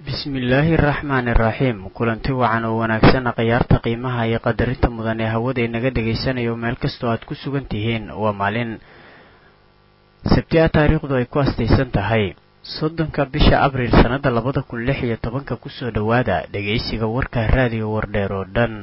bismillaahi araxmaani iraxiim kulanti wacan oo wanaagsan khiyaarta qiimaha iyo qadarinta mudan ee hawada inaga dhegaysanayo meel kastoo aad ku sugan tihiin waa maalin sabti a taariikhdu ay ku astaysan tahay soddonka bisha abriil sannada labada kun lix iyo tobanka kusoo dhowaada dhegaysiga warka raadiyo wardheer oo dhan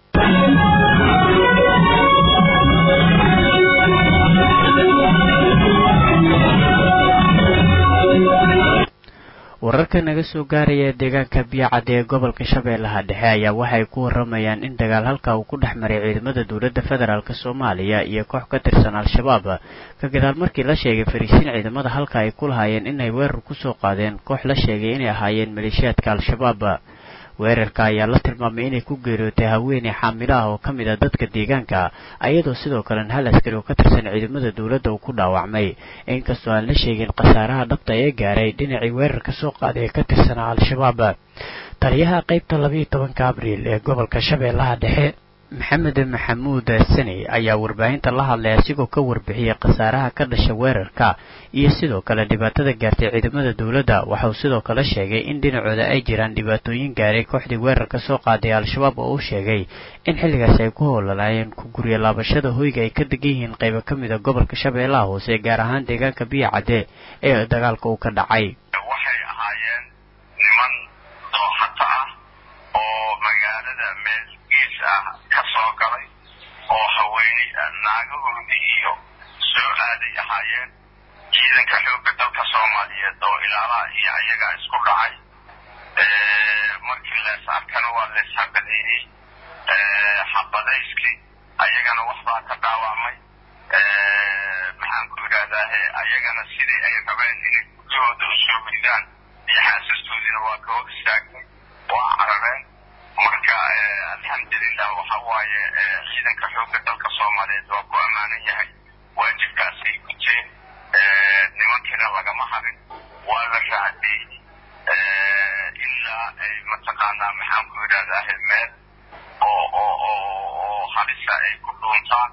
wararka naga soo gaaraya deegaanka biyacad ee gobolka shabeellaha dhexe ayaa waxay ku waramayaan in dagaal halka uu ku dhex maray ciidamada dowladda federaalk soomaaliya iyo koox ka tirsan al-shabaab ka gadaal markii la sheegay fariisiin ciidamada halka ay ku lahaayeen inay weerar kusoo qaadeen koox la sheegay inay ahaayeen maleeshiyaadka al-shabaab weerarka ayaa la tilmaamay inay ku geeriyootay haweeney xaamilo ah oo ka mid ah dadka deegaanka ayadoo sidoo kalena hal askari oo ka tirsan ciidamada dowladda uu ku dhaawacmay inkastoo aan la sheegin khasaaraha dhabta ee gaaray dhinacii weerarka soo qaaday ee ka tirsanaa al-shabaab taliyaha qaybta labayo tobanka abriil ee gobolka shabeellaha dhexe maxamed maxamuud sani ayaa warbaahinta la hadlay asigoo ka warbixiyey khasaaraha ka dhasha weerarka iyo sidoo kale dhibaatada gaartay ciidamada dowladda waxauu sidoo kale sheegay in dhinacooda ay jiraan dhibaatooyin gaaray kooxdii weerarka soo qaaday al-shabaab oo uu sheegay in xilligaas ay ku howlalaayeen ku gurya laabashada hoyga ay ka degan yihiin qaybo ka mid a gobolka shabeellaha hoose gaar ahaan deegaanka biyo cadde ee dagaalka uu ka dhacay waxay ahaayeen niman dooxata ah oo magaalada meel gees ah ka soo galay oo haweene naagahoodii iyo soo aaday ahaayeen ciidanka xoogga dalka soomaaliyeed oo ilaalaha iyo ayagaa isku dhacay markii lees arkana waa lees habaleeyey xabadayskii ayagana waxbaa ka dhaawacmay maxaan ku idhahdaahe ayagana sidii ay rabeen inay guryahooda u soo gudaan iyo xaasastoodiina waa ka hor istaagay waa carareen marka alxamdulilah waxa waaye ciidanka xoogga dalka soomaaliyeed waa ku ammaanan yahay waajibkaasay guteen nimankiina lagama harin waa la raacdeeyey ilaa ay mataqaanaa maxaan ku idhahdaahe meel oo oo oo halisa ay ku dhuuntaan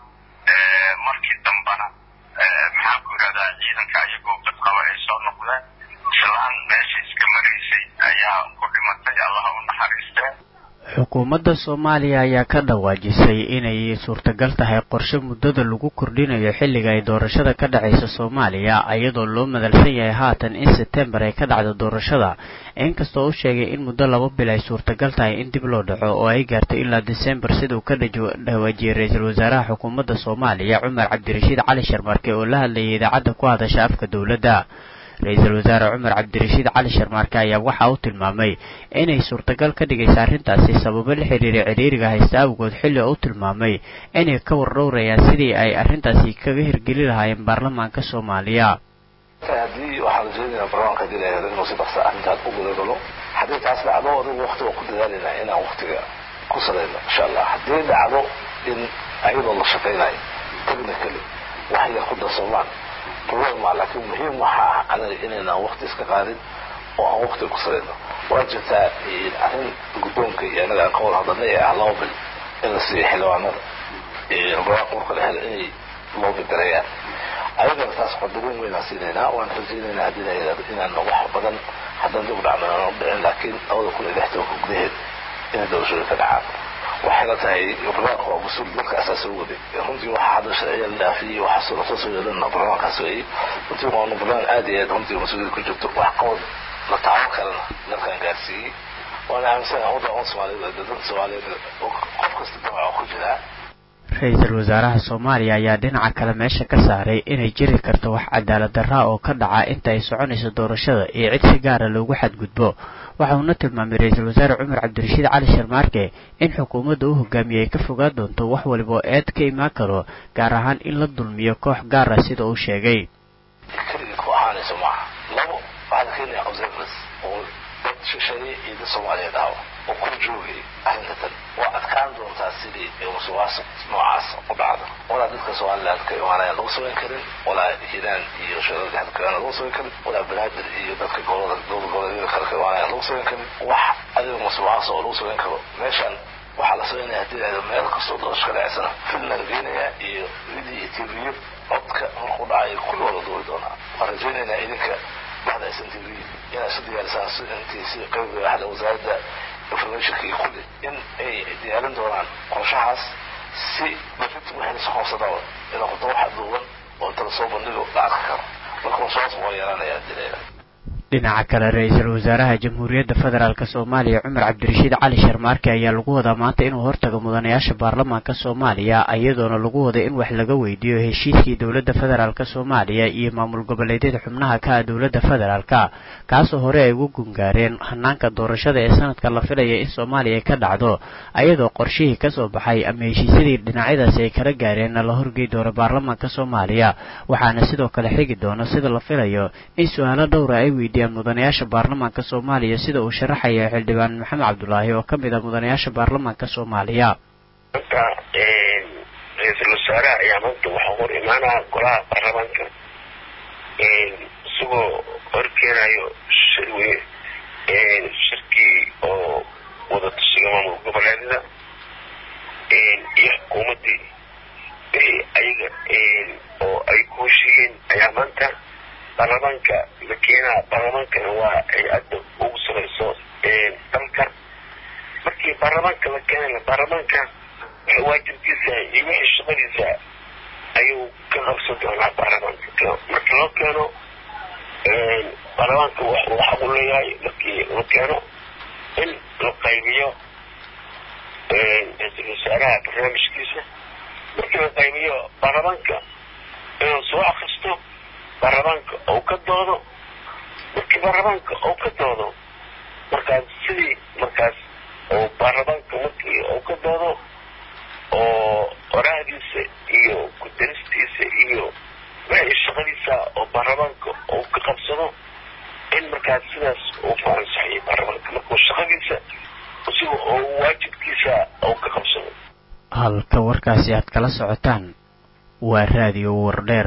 markii dambana maxaan ku idhahdaa ciidanka iyagoo badqaba ay soo noqdeen islaan meesha iska maraysay ayaa ku dhimatay allaha u naxariisteen xukuumadda soomaaliya ayaa ka dhawaajisay inay suurtagal tahay qorshe muddada lagu kordhinayo xilliga ay doorashada ka dhacaysa soomaaliya iyadoo loo madalsan yahay haatan in sebtembar ay ka dhacdo doorashada inkastoo u sheegay in muddo laba bil ay suurtagal tahay in dib loo dhaco oo ay gaarto ilaa desembar sida uu ka dhawaajiyey ra-iisul wasaaraha xukuumadda soomaaliya cumar cabdirashiid cali sharmarke oo la hadlayay idaacadda ku hadasha afka dowladda ra-iisul wasaare cumar cabdirashiid cali sharmaarke ayaa waxa uu tilmaamay inay suurtagal ka dhigaysa arrintaasi sababo la xiriira ciriiriga haysta awgood xilli uu tilmaamay inay ka wardhowrayaan sidii ay arrintaasi kaga hirgeli lahaayeen baarlamaanka soomaaliya haddii waxaan rajaynayaa barlamaanka hadii la helo inuu si dhaqsa arrintaas u gudagalo haddii taas dhacdo adigu wakti waa ku dadaalayna inaan waktiga ku salayno insha allah haddii dhacdo in ayadoo la shaqaynayo technically wax yar ku darsoomaan problema laakiin muhiim waxa ah anaga inaynaan wakti iska qaadin oo aan wakti ku salayno waa jirtaa arrin guddoonka iyo anaga aan ka wada hadalnay ee ah laba bil in la siiyo xildhibaanada barwaaqo marka la helo inay loobi gareeyaan ayagana taas qadarin weynaan siinaynaa waan rajaynaynaa haddii la yidhahdo inaan wax badan haddaan dib u dhacno aan u dhicin laakiin labada kun iyo lix tobanka gudaheed inay doorashooyin ka dhacaan waxay la tahay barlamaanka waa mas-uul dalka asaa soo waday runtii waxaa hadda sharciya la dhaafiyey waxaa lasoo soo yeelana barlamaankaas weeyey runtii waanu barlamaan aad iyo aad runtii mas-uuliyad ku jirto wax qabad la taaban karana dalkan gaarsiiyey waana aaminsanaha wadda on soomaaliyeed dadka soomaaliyeed qof kasta damaca ku jiraa ra-iisul wasaaraha soomaaliya ayaa dhinaca kale meesha ka saaray inay jiri karto wax cadaalad darraa oo ka dhaca inta ay soconayso doorashada iyo cid si gaara loogu xadgudbo waxa uuna tilmaamay ra-iisul wasaare cumar cabdirashiid cali sharmaarke in xukuumadda u hogaamiyey ay ka fogaan doonto wax waliba oo eed ka imaan karo gaar ahaan in la dulmiyo koox gaara sida uu sheegay keligii ku ahaanayso maaha labo waxaa la keenaya observers oo dad shisheeye iyo dad soomaaliyeed ahba oo ku joogay arrinta tan waa adkaan doontaa sidii musuqmaasuq noocaas u dhacdo walaa dadka somaliland ka imaanayaan lagu samayn karin walaa hiiraan iyo shirarka hadda ka imaanayaan lagu samayn karin walaa banaadir iyo dadka gobolada dowlad goboleedyada kale ka imaanayaan lagu samayn karin wax adiga musuqmaasuq oo lagu samayn karo meeshan waxaa la samaynaya haddii lahdo meel kastoo doorasho ka dhacsana film la geenaya iyo video iyo tv codka markuu dhacayo kulli waa la duuri doonaa waan rajaynaynaa idinka baxda s n t v inay isu diyaarisaan intii si qayb waxda wasaaradda informationka iyo kulli in ay diyaarin doonaan qorshahaas si berrinta waxay lasoo qabsadaba inay noqoto wax duuban oo inta lasoo bandhigo la arki karo marka qorshahaas waa yeelanaya dileela dhinaca kale ra-iisul wasaaraha jamhuuriyadda federaalk soomaaliya cumar cabdirashiid cali sharmaarke ayaa lagu wadaa maanta inuu hortago mudanayaasha baarlamaanka soomaaliya iyadoona lagu waday in wax laga weydiiyo heshiiskii dowladda federaalk soomaaliya iyo maamul goboleedyada xubnaha ka ah dowladda federaalka kaasoo hore ay ugu gungaareen hanaanka doorashada ee sanadka la filaya in soomaaliya ka dhacdo iyadoo qorshihii kasoo baxay ama heshiisyadii dhinacyadaasi ay kala gaareenna la horgey doono baarlamaanka soomaaliya waxaana sidoo kale xigi doono sida la filayo in su-aalo dhowra ay weydiiyaan mudanayaasha baarlamaanka soomaaliya sida uu sharaxaya xildhibaan maxamed cabdulaahi oo ka mid ah mudanayaasha baarlamaanka soomaaliya marka ra-iisul wasaaraha ayaa maanta waxaa hor imaanaya golaha baarlamaanka isagoo horkeenayo shirwe shirkii oo wada tushiga maamul goboleedyada iyo xukuumaddii wixii ayaga oo ay ku heshiiyeen ayaa maanta baarlamaanka la keenaa baarlamaankana waa hay-adda ugu sareyso dalka markii baarlamaanka la keenana baarlamaanka wixii waajibkiisa iyo wixii shaqadiisa ayuu ka qabsan doonaa baarlamaanka marka loo keeno baarlamaanka waxuu xaq u leeyahay markii la keeno in la qaybiyo ra-iisul wasaaraha barnaamijkiisa markii la qaybiyo baarlamaanka inuu soo akristo baarlamaanka ou ka doodo markii baarlamaanka ou ka doodo markaas sidii markaas oo baarlamaanka markii ou ka doodo oo qorahdiisa iyo ku-daristiisa iyo wixii shaqadiisa oo baarlamaanka ou ka qabsado in markaas sidaas uu ku ansaxiyay baarlamaanka markuu shaqadiisa isiga oo waajibkiisa ou ka qabsado halka warkaasi aad kala socotaan waa raadiyo wardheer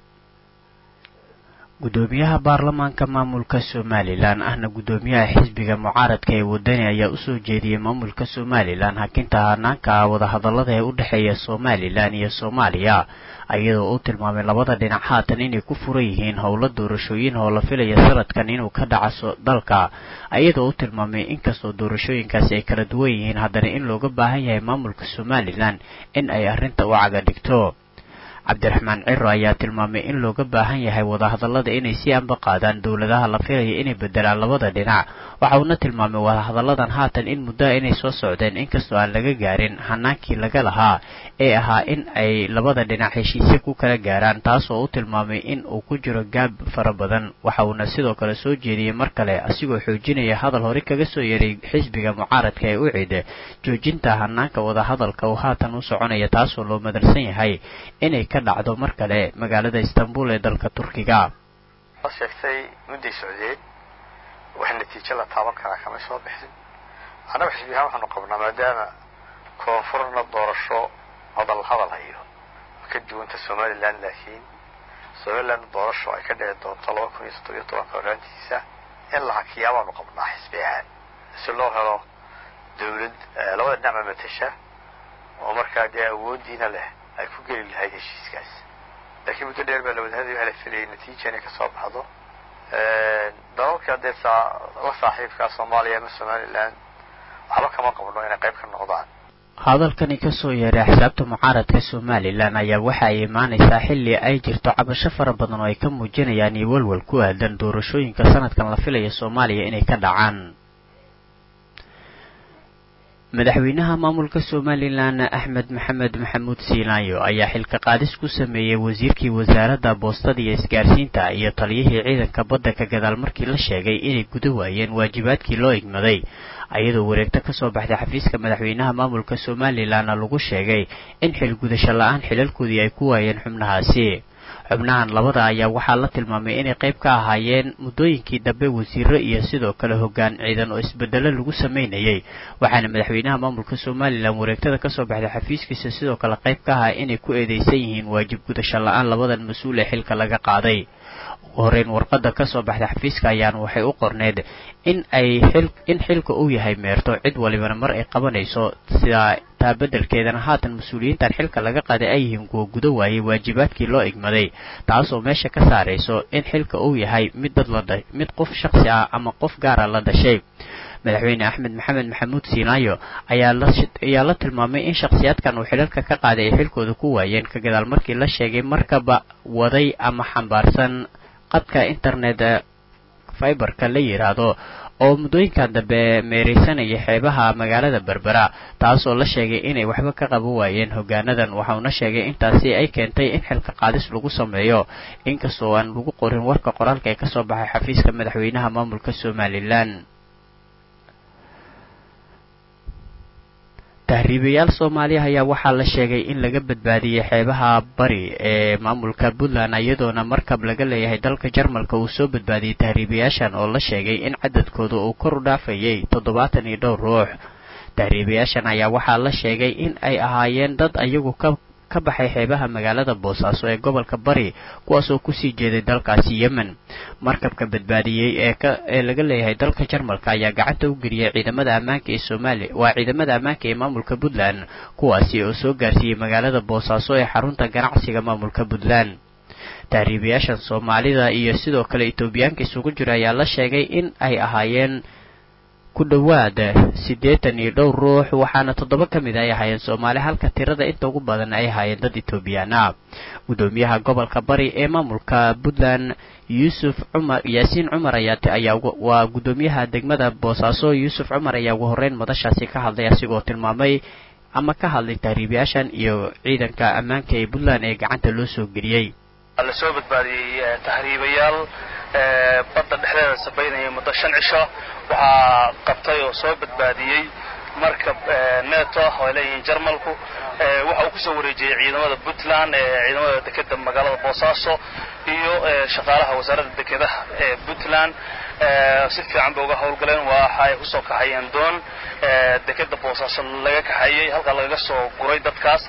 gudoomiyaha baarlamaanka maamulka somalilan ahna gudoomiyaha xisbiga mucaaradka ee wadani ayaa usoo jeediyey maamulka somalilan hakinta hanaanka wadahadallada ee u dhexeeya somalilan iyo soomaaliya iyadoo uu tilmaamay labada dhinac haatan inay ku furan yihiin howlo doorashooyin oo la filaya sanadkan inuu ka dhacaso dalka iyadoo uu tilmaamay inkastoo doorashooyinkaasi ay kala duwan yihiin haddana in looga baahan yahay maamulka somalilan in ay arrinta u caga dhigto cabdiraxmaan ciro ayaa tilmaamay in looga baahan yahay wadahadallada inay si anba qaadaan dowladaha la filaya inay bedelaan labada dhinac waxa uuna tilmaamay wadahadalladan haatan in muddoa inay soo socdeen inkastoo aan laga gaarin hanaankii laga lahaa ee ahaa in ay labada dhinac heshiisyo ku kala gaaraan taasoo u tilmaamay in uu ku jiro gaab fara badan waxa uuna sidoo kale soo jeediyey mar kale asigoo xoojinaya hadal hore kaga soo yeeray xisbiga mucaaradka ee u cid joojinta hanaanka wadahadalka uu haatan u soconaya taasoo loo madarsan yahay inay ka dhacdo mar kale magaalada istanbul ee dalka turkiga sheegtay mudday socdeen wax natiijo la taaban karaa kama soo bixin annaga xisbi ahaan waxaanu qabnaa maadaama koonfurna doorasho hadal hadal hayo ka duwanta somalilan laakiin somaliland doorasho ay ka dhici doonto laba kun iyo toddobiyo tobanka horaantiisa in la hakiyaa baanu qabnaa xisbi ahaan si loo helo dawlad labada dhinacba matasha oo markaa dee awooddiina leh ay ku geli lahayd heshiiskaas laakiin muddo dheer baa lawadahadii waxaa la filayay natiija inay kasoo baxdo dalalka dee la saaxiibkaa soomaaliya ama somalilan waxba kama qabno inay qayb ka noqdaan hadalkani kasoo yeeray axsaabta mucaaradka somalilan ayaa waxa ay imaanaysaa xilli ay jirto cabasho fara badan oo ay ka muujinayaan iyo walwal ku aadan doorashooyinka sanadkan la filaya soomaaliya inay ka dhacaan madaxweynaha maamulka somalilan axmed maxamed maxamuud siinaayo ayaa xilka qaadis ku sameeyey wasiirkii wasaaradda boostada iyo isgaarsiinta iyo taliyihii ciidanka badda ka gadaal markii la sheegay inay guda waayeen waajibaadkii loo igmaday ayadoo wareegto kasoo baxday xafiiska madaxweynaha maamulka somalilanna lagu sheegay in xilgudasho la-aan xilalkoodii ay ku waayeen xubnahaasi xubnahan labada ayaa waxaa la tilmaamay inay qayb ka ahaayeen muddooyinkii dambe wasiiro iyo sidoo kale hoggaan ciidan oo isbedelo lagu sameynayay waxaana madaxweynaha maamulka somalilan wareegtada kasoo baxday xafiiskiisa sidoo kale qayb ka ahaa inay ku eedeysan yihiin waajib gudasho la-aan labadan mas-uul ee xilka laga qaaday horeyn warqada kasoo baxda xafiiska ayaana waxay u qorneyd in ay xil in xilka uu yahay meerto cid walibana mar ay qabanayso sidaa taa beddelkeedana haatan mas-uuliyiintan xilka laga qaaday ay yihiin kuwa guda waayey waajibaadkii loo igmaday taasoo meesha ka saarayso in xilka uu yahay mid dad la mid qof shaksi ah ama qof gaara la dhashay madaxweyne axmed maxamed maxamuud siinaayo ayaa la ayaa la tilmaamay in shakhsiyaadkan uu xilalka ka qaaday ay xilkooda ku waayeen ka gadaal markii la sheegay markaba waday ama xambaarsan qadka internet fiberka la yidhaahdo oo muddooyinkan dambe meeraysanaya xeebaha magaalada berbera taasoo la sheegay inay waxba ka qaban waayeen hogaanadan waxauna sheegay intaasi ay keentay in xilka qaadis lagu sameeyo inkastoo aan lagu qorin warka qoraalka ee kasoo baxay xafiiska madaxweynaha maamulka somalilan tahriibayaal soomaaliya ayaa waxaa la sheegay in laga badbaadiyey xeebaha bari ee maamulka puntland iyadoona markab laga leeyahay dalka jarmalka uu soo badbaadiyey tahriibayaashan oo la sheegay in cadadkooda uu kor u dhaafayay toddobaatan iyo dhowr ruux tahriibayaashan ayaa waxaa la sheegay in ay ahaayeen dad ayagu ka ka baxay xeebaha magaalada boosaaso ee gobolka bari kuwaasoo kusii jeeday dalkaasi yemen markabka badbaadiyey ee ka ee laga leeyahay dalka jarmalka ayaa gacanta u geliyay ciidamada ammaanka ee soomaaliya waa ciidamada ammaanka ee maamulka puntland kuwaasi oo soo gaarsiiyey magaalada boosaaso ee xarunta ganacsiga maamulka puntland tahriibayaashan soomaalida iyo sidoo kale etoobiyaanka isugu jira ayaa la sheegay in ay ahaayeen ku dhowaad siddeetan iyo dhowr ruux waxaana toddoba ka mid ay ahaayeen soomaali halka tirada inta ugu badan ay ahaayeen dad etoobiyaan ah guddoomiyaha gobolka bari ee maamulka puntland yuusuf cumar yaasiin cumar ayaa ayaa waa guddoomiyaha degmada boosaaso yuusuf cumar ayaa ugu horreyn madashaasi ka hadlay asigoo tilmaamay ama ka hadlay tahriibayaashan iyo ciidanka ammaanka ee puntland ee gacanta loo soo geliyey la soo badbaadiyey tahriibayaal badda dhexdeeda sabaynayay muddo shan cisho waxaa qabtay oo soo badbaadiyey markab neto ah oo ay leeyihiin jarmalku waxa uu kusoo wareejiyey ciidamada puntland ciidamada dekeda magaalada boosaaso iyo shaqaalaha wasaaradda dekedaha ee puntland si fiican bay uga howlgaleen waxaay kusoo kaxayeen doon dekeda boosaaso laga kaxeeyey halkaa lagaga soo guray dadkaas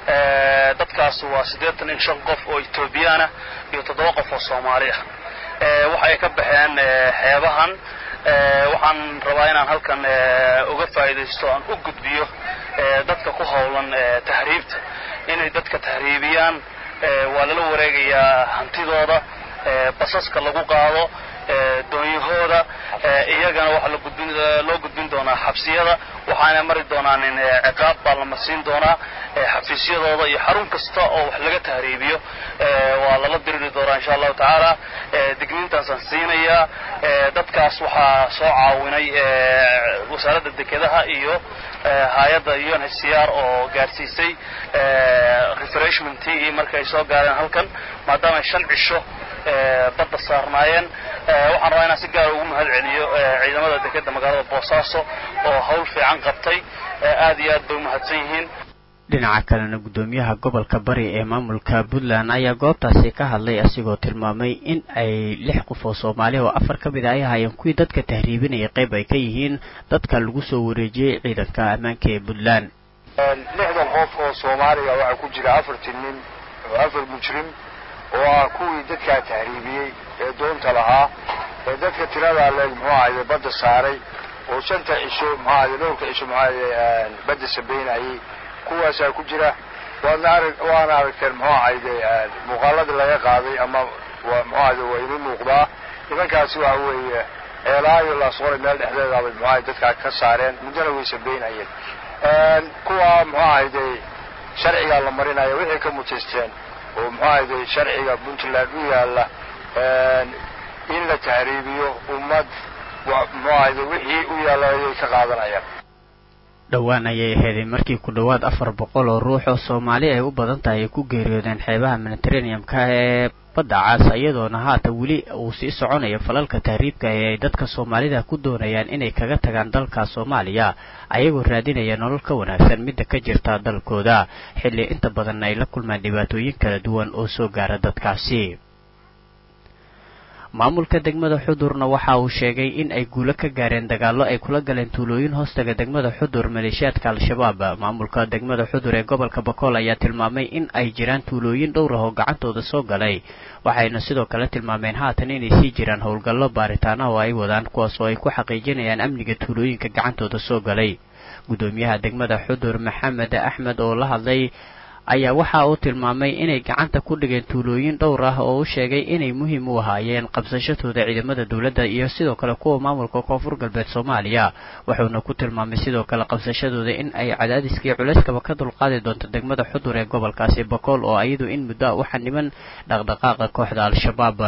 dadkaas waa siddeetan iyo shan qof oo etoobiyaana iyo toddoba qof oo soomaali ah waxa ay ka baxeen xeebahan waxaan rabaa inaan halkan uga faa'iidaysto aan u gudbiyo dadka ku howlan tahriibta inay dadka tahriibiyaan waa lala wareegayaa hantidooda basaska lagu qaado doonyahooda iyagana waxaa loo gudbin doonaa xabsiyada waxaana mari doonaan ciqaab baa la marsiin doonaa xafiisyadooda iyo xarun kasta oo wax laga tahriibiyo waa lala diriri doonaa insha allahu tacaala digniintaasaan siinayaa dadkaas waxaa soo caawinay wasaaradda dekedaha iyo hay-adda un h c r oo gaarsiisay refreshmentii markay soo gaareen halkan maadaama ay shan cisho badda saarnaayeen waxaan rabaa inaan si gaara ugu mahad celiyo ciidamada dekeda magaalada boosaaso oo hawl fiican qabtay aad iyo aad bay u mahadsan yihiin dhinaca kalena guddoomiyaha gobolka bari ee maamulka puntland ayaa goobtaasi ka hadlay asigoo tilmaamay in ay lix qof oo soomaaliya oo afar ka mid a ay ahaayeen kuwii dadka tahriibinaya qayb ay ka yihiin dadka lagu soo wareejiyey ciidanka ammaanka ee puntland lixdan qof oo soomaaliya waxaa ku jira afartii nin oo afar mujrim oo ah kuwii dadkaa tahriibiyey ee doonta lahaa ee dadka tiradaa leeg muxuu ahayde badda saaray oo shanta cisho muxuu ahayde dhowrka cisho muxuu ahayde badda sabaynayay kuwaasaa ku jira waadna arag waana aragteen muxuu ahayde muuqaaladii laga qaaday ama waa muxuu ahayde waa inii muuqdaa nimankaasi waxa weeye ceelaayo laasqoray meel dhexdeedaabay muxuu ahayde dadkaa ka saareen muddona way sabaynayeen kuwa muxuu ahayde sharcigaa la marinaya wixii ka mutaysteen oo muxuu ahayde sharciga puntland u yaalla in la tahriibiyo ummad muxuu ahayde wixii u yaalla ayay ka qaadanayaan dhowaan ayay ahaydeen markii ku dhowaad afar boqol oo ruux oo soomaali ay u badan tahay ay ku geeriyoodeen xeebaha mediterraneum-ka ee badda caas iyadoona haatan weli uu sii soconayo falalka tahriibka ee ay dadka soomaalida ku doonayaan inay kaga tagaan dalka soomaaliya ayagoo raadinaya nolol ka wanaagsan midda ka jirta dalkooda xilli inta badanna ay la kulmaan dhibaatooyin kala duwan oo soo gaara dadkaasi maamulka degmada xudurna waxa uu sheegay in ay guulo ka gaareen dagaallo ay kula galeen tuulooyin hoostaga degmada xudur maleeshiyaadka al-shabaab maamulka degmada xudur ee gobolka bakool ayaa tilmaamay in ay jiraan tuulooyin dhowr ah oo gacantooda soo galay waxayna sidoo kale tilmaameen haatan inay sii jiraan howlgallo baaritaana oo ay wadaan kuwaas oo ay ku xaqiijinayaan amniga tuulooyinka gacantooda soo galay guddoomiyaha degmada xudur maxamed axmed oo la hadlay ayaa waxa uu tilmaamay inay gacanta ku dhigeen tuulooyin dhowr ah oo u sheegay inay muhiim u ahaayeen qabsashadooda ciidamada dowladda iyo sidoo kale kuwa maamulka koonfur galbeed soomaaliya wuxuuna ku tilmaamay sidoo kale qabsashadooda in ay cadaadiskii culayskaba ka dulqaadi doonto degmada xudur ee gobolkaasi bakool oo iyadu in muddo a u xaniban dhaqdhaqaaqa kooxda al-shabaab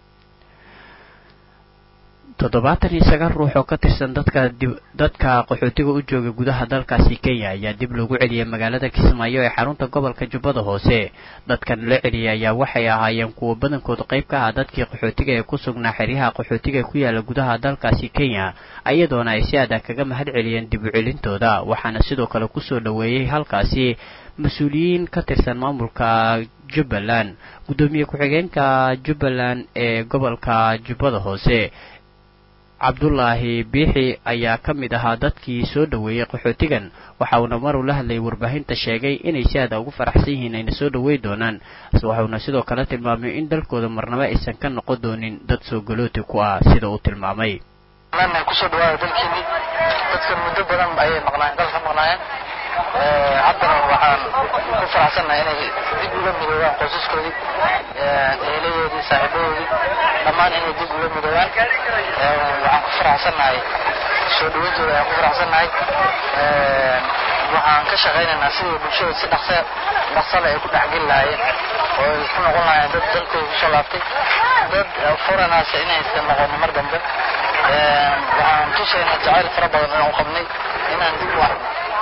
toddobaatan iyo sagaal ruux oo ka tirsan dadka dadka qaxootiga u jooga gudaha dalkaasi kenya ayaa dib loogu celiyay magaalada kismaayo ee xarunta gobolka jubbada hoose dadkan la celiyay ayaa waxay ahaayeen kuwa badankooda qayb ka ah dadkii qaxootiga ee ku sugnaa xeryaha qaxootiga ee ku yaala gudaha dalkaasi kenya iyadoona ay si adag kaga mahad celiyeen dib u celintooda waxaana sidoo kale kusoo dhoweeyey halkaasi mas-uuliyiin ka tirsan maamulka jubbaland guddoomiye ku-xigeenka jubbaland ee gobolka jubbada hoose cabdulaahi biixi ayaa ka mid ahaa dadkii soo dhoweeyey qaxootigan waxa uuna maruu la hadlayay warbaahinta sheegay inay si aada ugu faraxsan yihiin ayna soo dhowey doonaan waxuuna sidoo kale tilmaamay in dalkooda marnaba aysan ka noqon doonin dad soo galooti ku ah sida uu tilmaamay kusoo dhawaada dalkeedii dadkan muddo badan ayay maqnaayeen dalka maqnaayeen haddana waxaan ku faraxsannahay inay dib uga midoobaan qoysaskoodii eeladoodii saaxiibadoodii dhammaan inay dib uga midoobaan waxaan ku faraxsannahay soo dhaweyntooda ayaan ku faraxsannahay waxaan ka shaqaynaynaa sidii bulshada si dhaqsa dhaqsale ay ku dhexgeli lahaayeen oo ay ku noqon lahaayeen dad dalkooda kusoo laabtay dad foranaasa inaysan noqonin mar dambe waxaan tusaynaa jacayl fara badan inaan u qabnay inaan dib u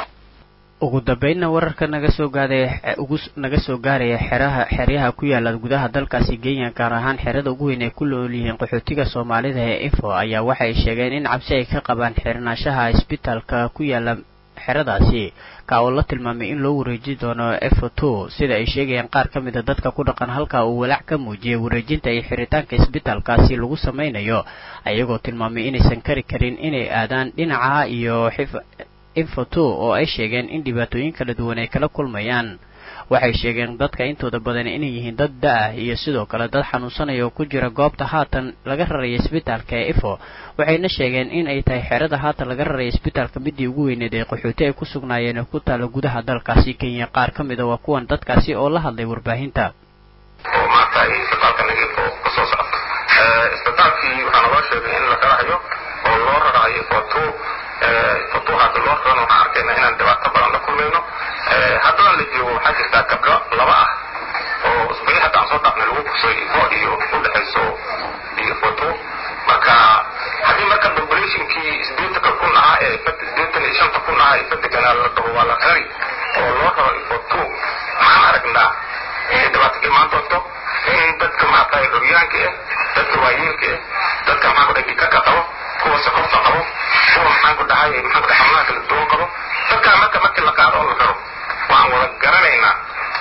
ugu dambeynna wararka naga soo gaadaya ugu naga soo gaaraya xeraha xeryaha ku yaala gudaha dalkaasi kenya gaar ahaan xerada ugu weyn ay ku nool yihiin qaxootiga soomaalida ee info ayaa waxay sheegeen in cabsi ay ka qabaan xirnaanshaha isbitaalka ku yaala xeradaasi ka oo la tilmaamay in loo wareeji doono efo two sida ay sheegayaan qaar ka mid a dadka ku dhaqan halka uu walaac ka muujiyay wareejinta iyo xiritaanka isbitaalkaasi lagu samaynayo ayagoo tilmaamay inaysan kari karin inay aadaan dhinaca iyo xif infoto oo ay sheegeen in dhibaatooyin kala duwan ay kala kulmayaan waxay sheegeen dadka intooda badan inay yihiin dad da-ah iyo sidoo kale dad xanuunsanaya oo ku jira goobta haatan laga raraya isbitaalka ee ifo waxayna sheegeen in ay tahay xerada haatan laga raraya isbitaalka midii ugu weyneed ee qaxooti ay ku sugnaayeen ee ku taala gudaha dalkaasi kenya qaar ka mida waa kuwan dadkaasi oo la hadlay warbaahinta oo maanta ay isbitaalka nagifo kasoo socto isbitaalkii waxaa naloo sheegay in la rarahayo oo loo rarahayo foto foto hadda loo rarana waxaan arkayna inaan dhibaato badan la kulmayno haddana la joogo waxaa jirtaa gabdho laba ah oo isbari hadda aan soo dhaafnay lagu kursay ifo iyo udhexayso iyo foto marka haddii marka populationkii sideetanka kun ahaa ee sideetan iyo shanta kun ahaa ee fadeganaa la dhaho waa la rari oo loo raro ifoto maxaan aragnaa inay dhibaato ka imaan doonto in dadka maaragtay curyaanka ah dadka waayeelka ah dadka maxaan ku dhahay dhikaka qabo kuwa sokorta qabo kuwa maxaan ku dhahay maxaan ku dhahay xanuunaha kala duwan qabo dadkaa marka markii la qaado oo la raro waan wada garanaynaa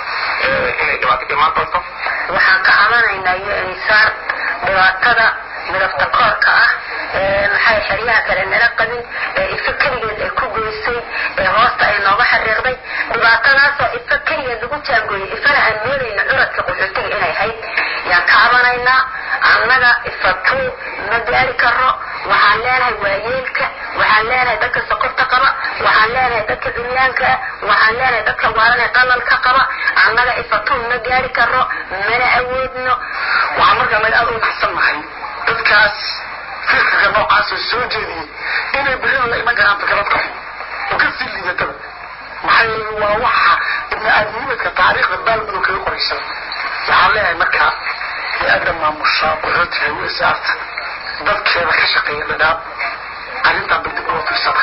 inay dhibaato ka imaan doonto waxaan ka cabanaynaa iyo insaar dhibaatada midabta koorka ah maxay xeryaha kale nala qabin ee ifa keligeed ay ku goysay ee hoosta ay nooga xariiqday dhibaatadaasoo ifa keligeed lagu jaangooyay ifana aan moodayna curadka qaxootiga inay hayd yaan ka cabanaynaa annaga ifatuu ma gaari karo waxaan leenahay waayeelka waxaan leenahay dadka sokorta qaba waxaan leenahay dadka duryaanka waxaan leenahay dadka waaran ee qalalka qaba annaga ifatuu ma gaari karo mana awoodno waxaan markaa naga aad u naxsannahay dadkaas firkaga noocaasoo soo jeediyey inay berrina la iman karaan fikrad qaxo oo ka sii liidataba maxaa yeele waa waxa ibni aadamnimadka taariikhda baalmadow kaga qoraysan waxaan leeyahay markaa hay-adda maamusha qaxootiga usaarta dadkeeda ka shaqeeya dhadhaab arrintaa baldib uga fiirsada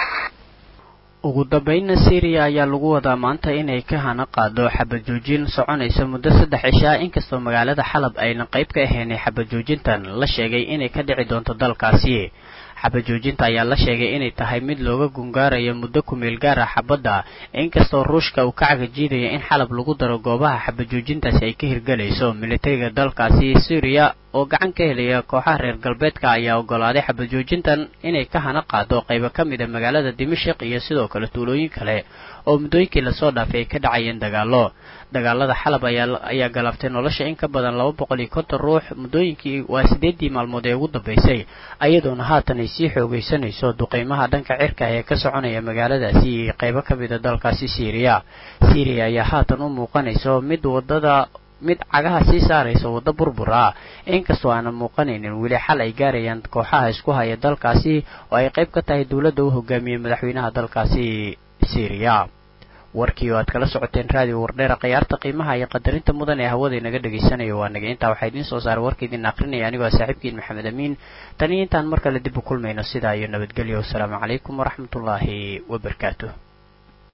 ugu dambeynna syriya ayaa lagu wadaa maanta inay ka hana qaado xabajoojin soconaysa muddo saddex cishaa inkastoo magaalada xalab ayna qayb ka ahaynay xabajoojintan la sheegay inay ka dhici doonto dalkaasi xabajoojinta ayaa la sheegay inay tahay mid looga gungaarayo muddo kumeel gaara xabadda inkastoo ruushka uu ka cagajiidaya in xalab lagu daro goobaha xabajoojintaasi ay ka hirgelayso militariga dalkaasi syriya oo gacan ka helaya kooxaha reer galbeedka ayaa ogolaaday xabad joojintan inay ka hana qaado qaybo ka mid a magaalada dimashik iyo sidoo kale tuulooyin kale oo muddooyinkii lasoo dhaafay ay ka dhacayeen dagaallo dagaalada xalab ayaa galaaftay nolosha in ka badan laba boqol iyo konton ruux muddooyinkii waa siddeeddii maalmood ee ugu dambaysay ayadoona haatan ay sii xoogaysanayso duqeymaha dhanka cirka ee ka soconaya magaaladaasi iyo qaybo ka mid a dalkaasi syriya syriya ayaa haatan u muuqanayso mid wadada mid cagaha sii saaraysa waddo burbur ah inkastoo aanan muuqanaynin weli xal ay gaarayaan kooxaha isku haya dalkaasi oo ay qayb ka tahay dowladda u hogaamiyey madaxweynaha dalkaasi syriya warkii oo aad kala socoteen raadiyo wardheera khiyaarta qiimaha iyo qadarinta mudan ee hawada inaga dhagaysanayo waa naga intaa waxaa idiin soo saaray warka idin akrinaya anigoo saaxiibkiin maxamed amiin tan iyo intaan mar kale dib u kulmayno sidaa iyo nabadgelyo wasalaamu calaykum waraxmatullaahi wabarakaatuh